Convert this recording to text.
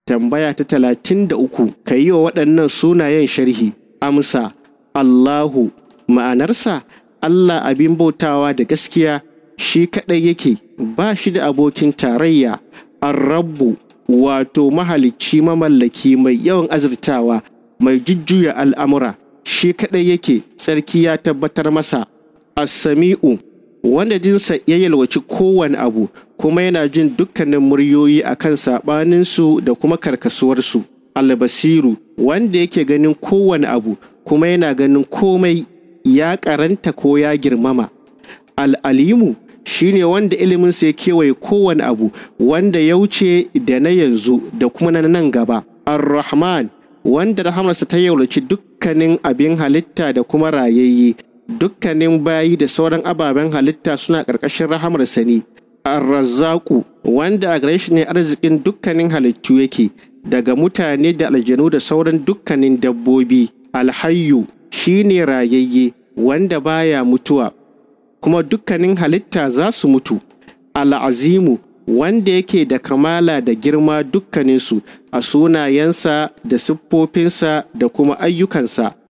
Tambaya ta talatin da uku, ka yi wa waɗannan sunayen sharhi. Amsa, Allahu, ma'anarsa Allah abin bautawa da gaskiya shi kaɗai yake, ba shi da abokin tarayya, Ar-Rabbu, wato mahalicci mamallaki mai yawan azurtawa, mai jujjuya al'amura, shi kaɗai yake, tsarki ya tabbatar masa. As-Sami'u, wanda jinsa ya yalwaci kowane abu kuma yana jin dukkanin muryoyi a kan saɓaninsu da kuma karkasuwarsu albasiru wanda yake ganin kowane abu kuma yana ganin komai ya karanta ko ya girmama al'alimu shine wanda iliminsa ya kewaye kowane abu wanda ya wuce da na yanzu da kuma na nan gaba ar-rahman wanda rahamarsa ta yaulaci dukkanin abin halitta da kuma rayayye dukkanin bayi da sauran ababen halitta suna ƙarƙashin rahamarsa ne arrazzaku wanda a gare shi ne arzikin dukkanin halittu yake daga mutane da aljanu da sauran dukkanin dabbobi alhayyu shine rayayye wanda baya mutuwa kuma dukkanin halitta za su mutu al'azimu wanda yake da kamala da girma dukkaninsu a sunayensa da siffofinsa da kuma ayyukansa